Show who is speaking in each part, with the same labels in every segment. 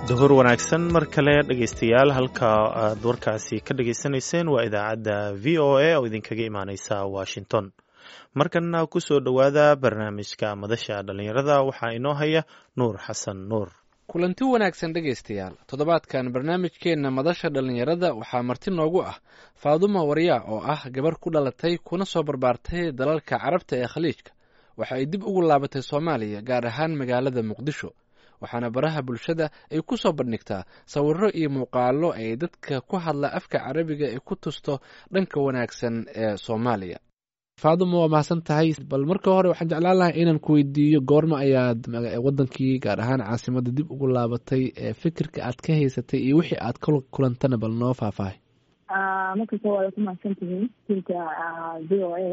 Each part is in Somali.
Speaker 1: duhur wanaagsan mar kale dhegaystayaal halka aad warkaasi ka dhagaysanayseen waa idaacadda v o a oo idinkaga imaaneysa washington markanna ku soo dhowaada barnaamijka madasha dhallinyarada waxaa inoo haya nuur xasan nuur
Speaker 2: kulanti wanaagsan dhegaystayaal toddobaadkan barnaamijkeenna madasha dhallinyarada waxaa marti noogu ah faaduma waryaa oo ah gabar ku dhalatay kuna soo barbaartay dalalka carabta ee khaliijka waxa ay dib ugu laabatay soomaaliya gaar ahaan magaalada muqdisho waxaana baraha bulshada ay ku soo bandhigtaa sawirro iyo muuqaallo ay dadka ku hadla afka carabiga ay ku tusto dhanka wanaagsan ee soomaaliya faaduma waa mahadsan tahay bal marka hore waxaan jeclaan lahaa inaan ku weydiiyo goorma ayaad wadankii gaar ahaan caasimadda dib ugu laabatay fikirka aad ka haysatay iyo wixii aad ka kulantana bal noo faahfaahay
Speaker 3: markasta waa ku mahadsan tihiin tilka v o a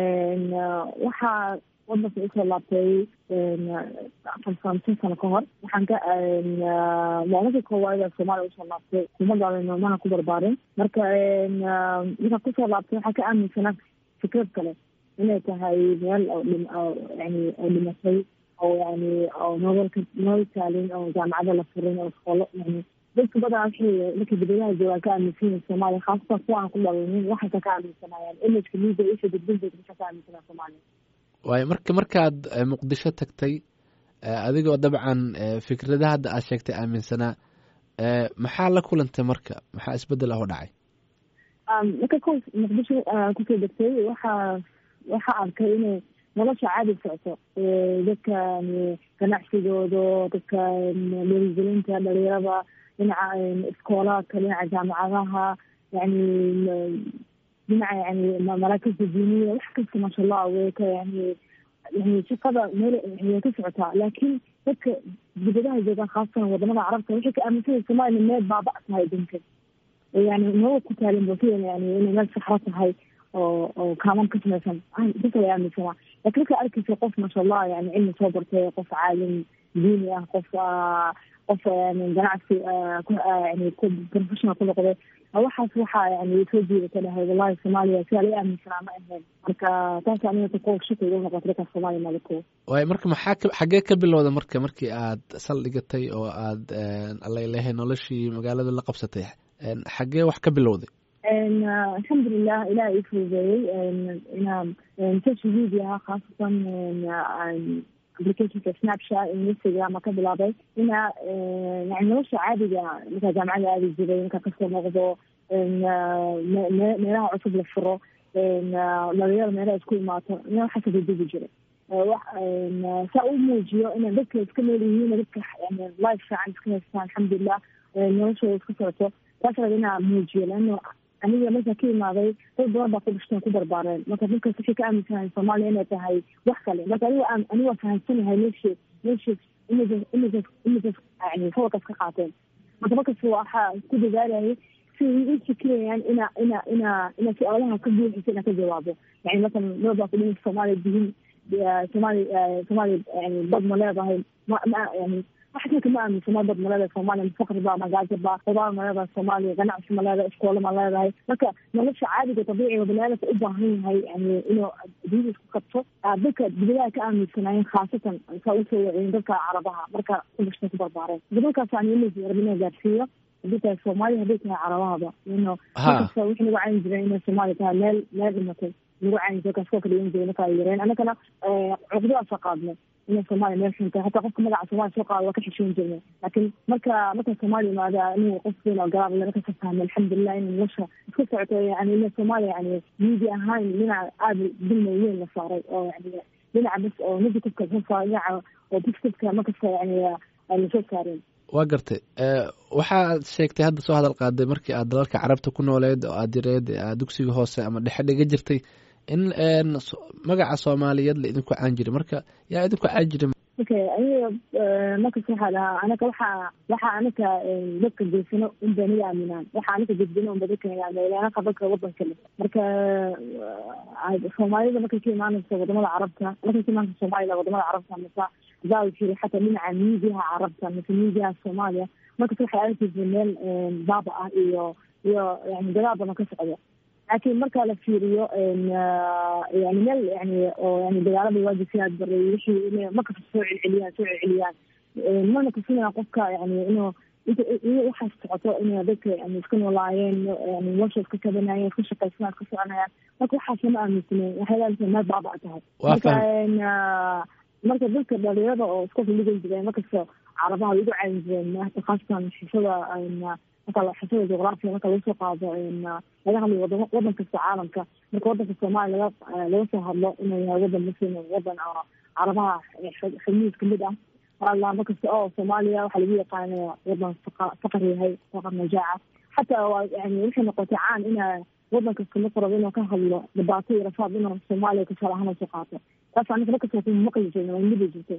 Speaker 3: waxaa wadanka usoo laabtay afar sano sano ka hor waxaan ka maalinka koowaad soomaaliya usoo laabtay kuma dhalin mana ku barbaarin marka markaa kusoo laabtay waxaa ka aaminsanaa fikrad kale inay tahay meel oo yani oo dhimatay oo yani oo nololka nolol taalin oo jaamacada la furin oo iskoolo yani dadka badan waxay markay dibadaha joogaan ka aaminsan yihin soomaaliya khaasatan kuwa aan ku dhalinin waxayka ka aaminsanayaan imageka media isha gudbinteeda waxay ka aaminsanaa soomaaliya
Speaker 2: waayo marka markaad muqdisho tagtay adigoo dabcan fikradaha hadda aad sheegtay aaminsanaa maxaa la kulantay marka maxaa isbedel ah oo dhacay
Speaker 3: marka ko muqdisho kusoo degtay waxaa waxaa arkay inay nolosha caadi socoto dadka ganacsigooda dadka dhiirigelinta dhalinyarada dhinaca iskoolaadka dhinaca jaamacadaha yani dhinaca yani maraakibta diiniya wax kasta maasha allah way ka yani yani shaqada meel way ka socotaa laakiin dadka dibadaha joogaan khaasatan wadamada carabta waxay ka aaminsanaya somaaliya meel baaba tahay adunka yani nolol ku taalin bokiyan yani inay meel saxro tahay oo oo kaaman ka samaysan dadka way aaminsanaa laakiin markaa arkaysa qof maasha allah yani cilmi soo bartay qof caalim diini ah qof qof ganacsi yani professional ku noqday waxaas waxaa yani soo jiidata dhahay wallahi soomaaliya sidaa laga aaminsanaa ma ahayn marka taas aniga ko shaka iga noqota dadka soomaaliya malako
Speaker 2: waayo marka maxaa ka xaggee ka bilowda marka markii aad saldhigatay oo aad alalehay noloshii magaalada la qabsatay xaggee wax ka bilowday
Speaker 3: alxamdulilah ilaah ii fududeeyey inaa social mediaha khaasatan applicationka snapchat instagram ka bilaabay inaa yani nolosha caadiga markaa jaamacada aadi jiray markaa kasoo noqdo meelaha cusub la furo dhalinyaro meelaha isku imaato ina waxaasa dadugi jiray saa u muujiyo ina dadka iska nool yihiin dadka yani life fiican iska haystaan alxamdulilah noloshooda iska socoto taas raba inaa muujiyo leano aniga markaa ka imaaday dad badan baa ku dhashteen ku barbaareen marka dadkaas waxay ka aaminsanahay soomaaliya inay tahay wax kale marka aniga aan aniga fahamsanahay meesha meesha images images images yani sawirkaas ka qaateen marka markas waxaa ku dadaalayay si i fikirayaan ina ina ina ina su-aalaha ka buuxisa inaan ka jawaabo yani masalan meel baa ku dhihi soomaaliya dihin soomaaliya soomaaliya yani dad ma leedahay ma ma yani waxaasna kama aaminsana dad ma leedahay soomaaliya mafaqri ba magaajo ba qudaar ma leedahay soomaaliya ganacsi ma leedahay iskoolo ma leedahay marka nolosha caadiga dabiiciga baniaadamka u baahan yahay yani inuu dunida isku kabto dadka dibadaha ka aaminsanaayeen khaasatan saa usoo waciyeen dadka carabaha marka ku dhashteen ku barbaareen dadalkaas aan image rabina gaarsiiyo haddii tahay soomaaliya hadday tahay carabahaba ino markasta wixii lagu cayin jiray inay soomaaliya tahay meel meel dhimatay lagu cayin jiray kaskoo kala dhigan jiray markaa yareen annagana cuqdadaasa qaadnay ina soomaaliya meel xunta hataa qofka magaca soomaliya soo qaada waa ka xishoon jirnay laakiin marka marka soomaaliya imaada anigu qof weyn oo garaab lana kasoo fahmay alxamdulilah in nolosha iska socoto yani ina soomaaliya yani media ahaan dhinaca aada dulma weyn la saaray oo yani dhinaca bas oo negativeka lasoo saaray dhinaca oo positiveka markasta yani lasoo saareen
Speaker 2: waa gartay waxaad sheegtay hadda soo hadal qaaday markii aad dalalka carabta ku nooleed oo aad direed aad dugsiga hoose ama dhexe dhiga jirtay in magaca soomaaliyeed la idinku caan jiray marka yaa idinku caan jiray
Speaker 3: okay aniga markas waxaa dhahaa anaga waxaa waxaa anaga dadka geysano unba naga aaminaan waxaa anaga gudbino unba dadka naga aaminaan anaga dadka wadanka le marka soomaalida markay ka imaanayso wadamada carabta markay ka imaanayso soomaalida wadamada carabta masa daa jiri xataa dhinaca miidiyaha carabta mase miidiyaha soomaaliya markas waxay arkaysa meel baaba ah iyo iyo yani dagaal badan ka socda laakiin marka la fiiriyo yani meel yani oo yani dagaalada waagi sidaad baray wixii markasta soo celceliyaan soo celceliyaan mana tusinaya qofka yani inuu inta iyo waxaas socoto inay dadka yani iska noolaayeen yani nolosha iska kabanayeen iska shaqaysanaa iska soconayaan marka waxaas lama aaminsanen waxay leedahay meel baaba tahay marka marka dadka dhalinyarada oo iska filigan jireen markasta carabaha way ugu caawin jireen hata khaasatan xisada marka xisada juqraafiya marka laga soo qaado laga hadlayo wadamo wadan kasta caalamka marka wadanka soomaaliya laga laga soo hadlo inuu yahay wadan muslim wadan oo carabaha xubnihiis kamid ah alla markasta oo soomaaliya waxaa lagu yaqaanaya wadan faqar yahay faqar najaaca xataa yani waxay noqotay caan ina wadan kasta marka rabo inuu ka hadlo dhibaato iyo rafaad inuu soomaaliya tusaale ahaan soo qaato taas aniga markasta ku maqli jirna waa midi jirtay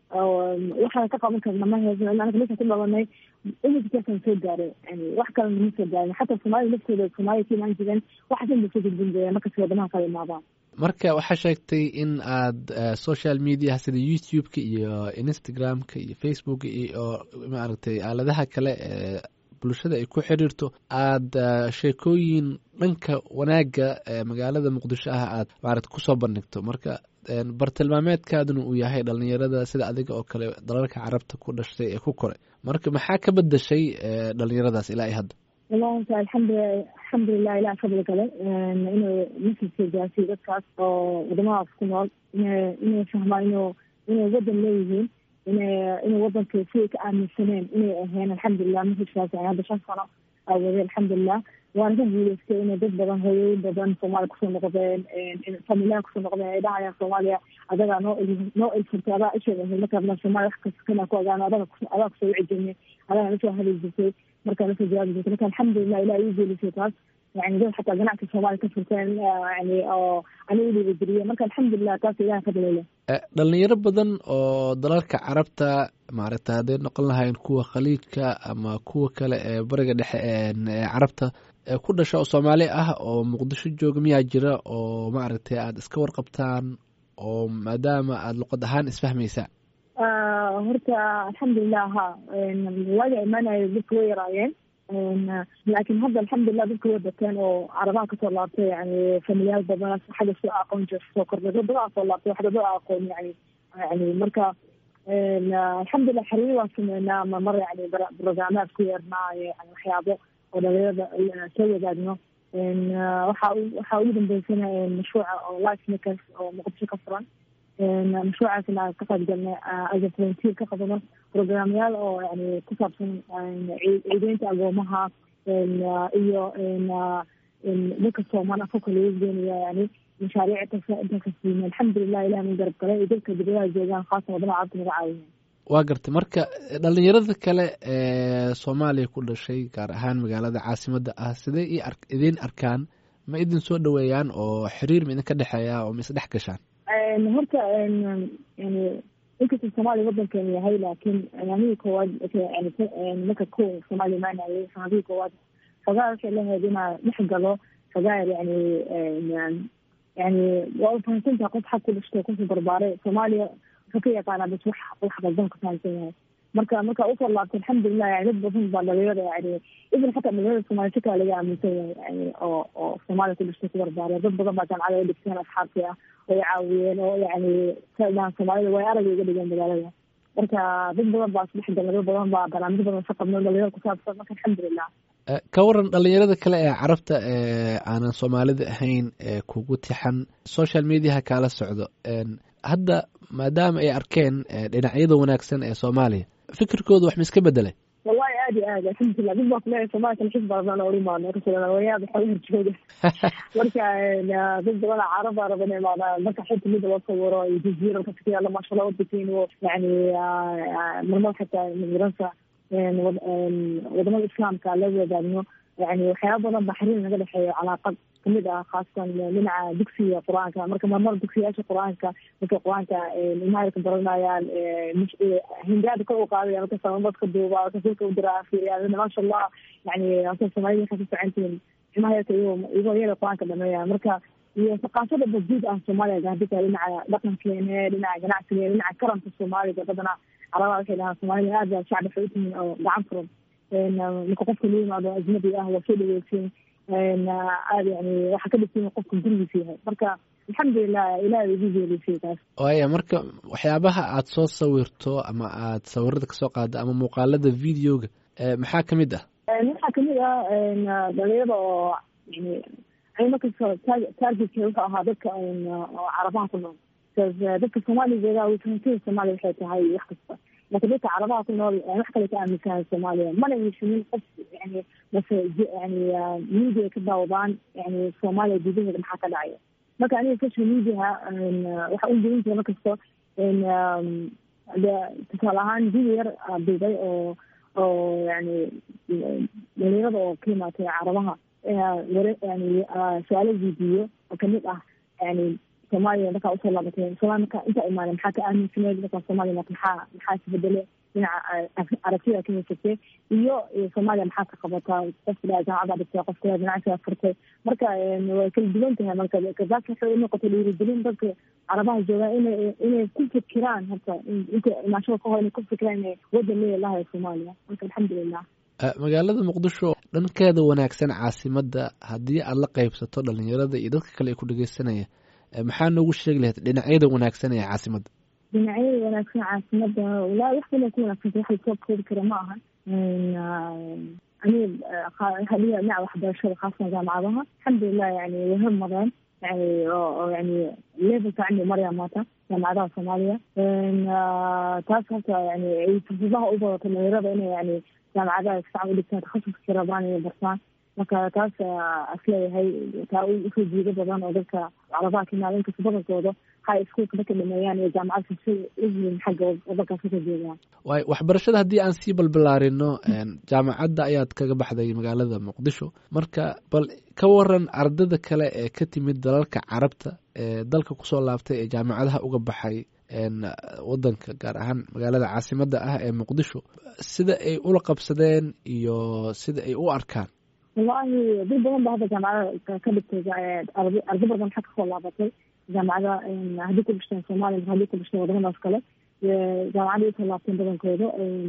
Speaker 3: waxaan ka qaban karna ma heesno ila anaga meesha ku dhalanay imidkaasaan soo gaaray yani wax kalena ma soo gaarin xataa soomaalida naftooda soomaaliya ka imaan jireen waxaasan ba soo gudbin jireen markasta wadamaha kala imaadaan
Speaker 2: marka waxaa sheegtay in aad social mediaha sida youtube-ka iyo instagram-ka iyo facebook iyo maaragtay aaladaha kale ee bulshada ay ku xiriirto aada sheekooyin dhanka wanaagga magaalada muqdisho ah aad maarata kusoo bandhigto marka bartilmaameedkaaduna uu yahay dhalinyarada sida adiga oo kale dalalka carabta ku dhashtay ee ku koray marka maxaa ka bedashay dhalinyaradaas ilaa i hadda
Speaker 3: wallahi alxamdulilah alxamdulilah ilah fadli gale inuu masilka gaarsiiyo dadkaas oo wadamadaas ku nool ina inay fahmaan inuu inay wadan leeyihiin ina inay wadanka siday ka aaminsaneen inay aheen alxamdulilah masilkaas yani hadda shan sano awade alxamdulilah waana ku guuleystay inay dad badan hooyooyin badan soomaaliya kusoo noqdeen familaha kusoo noqdeen ay dhahayaan soomaaliya adagaa noo noo ilfurtay adaa isheed ahayd markaa soomaaliya wax kasta kana ku ogaano adaga adaa kusoo wici jirnay adagaa nasoo hadi jirtay markaa nasoo jawaabi jirtay marka alxamdulilah ilah ii geelisay taas yani dad xataa ganacsi soomaaliya ka furteen yani oo aniga udhiibageliye marka alxamdulilah taas ilaha fadlile
Speaker 2: dhalinyaro badan oo dalalka carabta maaragta hadday noqon lahayn kuwa khaliijka ama kuwa kale ee bariga dhexe ee carabta ku dhasha oo soomaali ah oo muqdisho jooga miyaa jira oo maaragtay aada iska warqabtaan oo maadaama aada luqad ahaan isfahmaysaan
Speaker 3: horta alxamdulilah ha waaga imaanayo dadka way yaraayeen laakiin hadda alxamdulilah dadka way bateen oo carabaha kasoo laabtay yani familiyaal badan xagga soo aqoon jir soo kordhay dad badan soo laabtay waxda dad aqoon yani yani marka alxamdulilah xiriir waan sameynaa ma mar yani brograamaad ku yeernaa yani waxyaabo oo dhalinyarada soo wadaagno waxa waxaa ugu dambeysana mashruuca oo life makers oo muqdisho ka furan mashruucaasna ka qayb galnay as a volunteer ka qabano programyaal oo yani ku saabsan ciideynta agoomaha iyo dadka sooman afka lagu geenaya yani mashaariic intaas intaas siina alxamdulilah ilah min garab galay iyo dadka dibadaha joogaan khaasan wadamaha carabta naga caawiyan
Speaker 2: waa gartay marka dhalinyarada kale ee soomaaliya ku dhashay gaar ahaan magaalada caasimadda ah sidee i ar idiin arkaan ma idin soo dhaweeyaan oo xiriir ma idinka dhexeeya oo ma isdhex gashaan
Speaker 3: horta yani inkastoo soomaaliya wadankeenu yahay laakiin sanadihii koowaad marka ko soomaaliya imaanayay sanadihii koowaad xogaa waxay lahayd inaa dhex galo xogaa yani yani waa ufahansantaha qof xag ku dhashtay kusoo barbaaray soomaaliya wuxuu ka yaqaanaa bas wax wax qaldan ka fahansan yahay marka marka usoo laabtay alxamdulilah yani dad badan baa dhalinyarada yani ibn xataa dhalinyarada soomaaliya si kale laga aaminsan yahay yani oo oo soomaaliya ku dhashtay ku barbaaray dad badan baa jaamacada ay dhigteen asxaabtii ah way caawiyeen oo yani sadaan soomaalida way aragay uga dhigeen magaalada marka dad badan baa isdhex galay dad badan baa barnaamijyo badan ka qabno dhalinyarada kusaabsan marka alxamdulilah
Speaker 2: ka waran dhalinyarada kale ee carabta ee aanan soomaalida ahayn ee kugu tixan social mediaha kaala socdo hadda maadaama ay arkeen dhinacyada wanaagsan ee soomaaliya fikirkooda wax ma iska bedelay
Speaker 3: wallahi aad iyo aad alxamdulilah dad baa kuleeyahay soomaliya kalxis badan oo imaano wayaada xoga horjooga marka dad badana caraba raba inay imaadaan marka xilta mida loo sawiro iyo jaziira ka yaala maashallah wadankeenu yani marmar xataa miransa wadamada islaamka la wadaagno yani waxyaaba badan baa xiriir naga dhexeeya calaaqad kamid ah khaasatan dhinaca dugsiga qur-aanka marka marmar dugsiyaasha qur-aanka markay qur-aanka ilmaha ka baranayaan hingaada kor u qaadaya marka samamadka duuba kasilka u diraa fiiriyaan maasha allah yani asa soomaalida waxay ka socontihiin ilmaha yarka iyagoo iyagoo yara qur-aanka dhameeya marka iyo thaqaafada bajuud ah soomaaliya gaadita dhinaca dhaqankeene dhinaca ganacsigeene dhinaca karamka soomaaliga badana carabaha waxay dhahaan soomaalida aad baa shacbi waxay utihiin oo gacan furan marka qofka la yimaado ajnabi ah waa soo dhaweysin aad yani waxaa ka dhigtin qofka gurigiisa yahay marka alxamdulilah ilaah igu geelisay taas
Speaker 2: waaya marka waxyaabaha aad soo sawirto ama aad sawirada kasoo qaado ama muuqaalada videoga maxaa ka mid ah
Speaker 3: waxaa kamid ah dhalinyarada oo yani ani markasta targetka wuxuu ahaa dadka oo carabaha ku nool dadka soomaaligeeda fahamsada soomaaliya waxay tahay wax kasta laakiin dadka carabaha ku nool wax kale ka aaminsahay soomaaliya mana heshinin qof yani base yani media ka daawadaan yani soomaaliya gudaheeda maxaa ka dhacaya marka aniga social mediaha waxa u gelin jira markasto tusaale ahaan video yar duubay oo oo yani dhalinyarada oo ka imaatay carabaha ware yani su-aalo weydiiyo oo kamid ah yani soomaaliya markaa usoo laabatay somalia marka intaa imaanay maxaa ka aaminsaneed markaa soomaaliya maxaa maxaa isbedele dhinaca aragtida ka haysatay iyo soomaaliya maxaa ka qabataa qofka dhaa jaamacada dhigtay qofka dhaa ganacsiga furtay marka way kala duwan tahay marka kazaka waxay unoqotay dhiirigelin dadka carabaha joogaan inay inay ku fikiraan horta inta imaashada ka hor inay ku fikiraan inay wadan leeya lahayo soomaaliya marka alxamdulilah
Speaker 2: magaalada muqdisho dhankeeda wanaagsan caasimada haddii aada la qeybsato dhalinyarada iyo dadka kale ee ku dhegeysanaya maxaa noogu sheegi lahayd dhinacyada wanaagsan ee caasimadda
Speaker 3: dhinacyada wanaagsan caasimada walahi wax badan ku wanaagsan wax lasoo koobi kara ma ahan aniga waxaa dhiga dhinaca waxbarashada khaasan jaamacadaha alxamdulilah yani way hormareen yani oo yani level fiican bay marayaan maanta jaamacadaha soomaaliya taas horta yani ay fursadaha u badato dhalinyarada inay yani jaamacadaha fiican u dhigtaan takhasuska rabaan inay bartaan marka taas asleeyahay taa usoo jiido badan oo dadka carabaha ka imaada inkasta badankooda high schoolka marka dhameeyaan iyo jaamacad si uyihiin xagga wadankaas kasoo jeedaan
Speaker 2: waay waxbarashada haddii aan sii balbalaarino jaamacadda ayaad kaga baxday magaalada muqdisho marka bal ka waran ardada kale ee ka timid dalalka carabta ee dalka kusoo laabtay ee jaamacadaha uga baxay wadanka gaar ahaan magaalada caasimadda ah ee muqdisho sida ay ula qabsadeen iyo sida ay u arkaan
Speaker 3: wallahi dad badan ba hadda jaamacada ka dhigtay ardo badan maxaa kasoo laabatay jaamacada haddii ku dhishteen soomaaliya maka haddii ku dhishteen wadamadaas kale jaamacadda usoo laabteen badankooda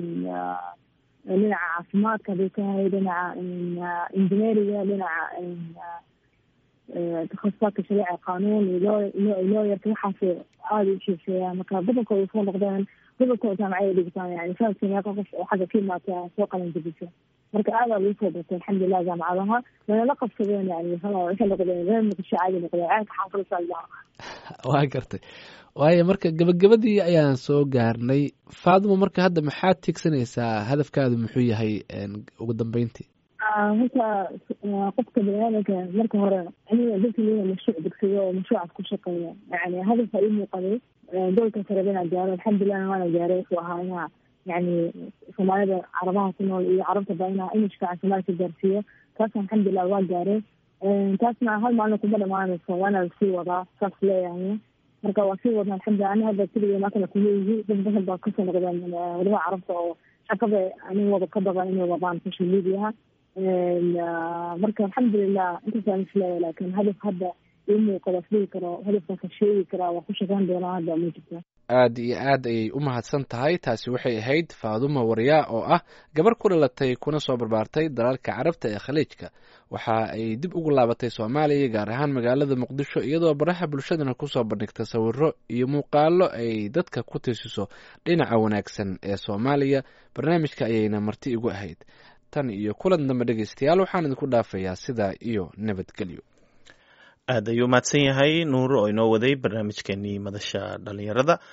Speaker 3: dhinaca caafimaadka haday tahay dhinaca engineeriga dhinaca takhasusaadka shariica qanuun iyo looyarka waxaas aada u xiiseeyaan marka badankooda usoo noqdeen badankooda jaamacada dhigtaan yani sanadkii meeqa qof oo xagga ka imaata soo qalan jabisa marka aadaa lagu soo bartay alxamdulilah jaamacadaha lanala qabsadeen yani waxay noqdeen reer muqdisho caadi noqdeen ceelka xaafadasa
Speaker 2: waa gartay waayo marka gabagabadii ayaan soo gaarnay faadimo marka hadda maxaad tiigsanaysaa hadafkaadu muxuu yahay ugu dambeyntii
Speaker 3: horta qofka baniaadanka marka hore aniga dadka leeya mashruuc degsayo oo mashruucaas ku shaqeeya yani hadafka ii muuqaday doolka sarebe inaan gaaro alxamdulilah waana gaaray wuxuu ahaa inaa yani soomaalida carabaha ku nool iyo carabta ba inaa imishka caasimaalka gaarsiiyo taasna alxamdulilah waa gaaray taasna hal maalin kuma dhamaanayso waana lasii wadaa saas leeyahay marka waa sii wadna alxamdulilah ani hadda keliya maantana kuma yihi dad badan baa kasoo noqdeen wadamaha carabta oo shaqada anin wada ka badan inay wadaan social mediaha marka alxamdulilah intaasaan isleeya laakin hadaf hadda ii muuqada isdhigi karo hadafkaasa sheegi karaa waa ku shaqeyn doonaa hadda ma jirta
Speaker 2: aada iyo aad ayay u mahadsan tahay taasi waxay ahayd faaduma waryaa oo ah gabar ku dhalatay kuna soo barbaartay dalalka carabta ee khaliijka waxa ay dib ugu laabatay soomaaliya gaar ahaan magaalada muqdisho iyadoo baraha bulshadana kusoo bandhigta sawiro iyo muuqaalo ay dadka ku tiisiso dhinaca wanaagsan ee soomaaliya barnaamijka ayayna marti igu ahayd tan iyo kulan dambe dhegeystayaal waxaan idinku dhaafayaa sidaa iyo nabadgelyo
Speaker 1: aad ayuu mahadsan yahay nuur oo inoo waday barnaamijkeenii madasha dhalinyarada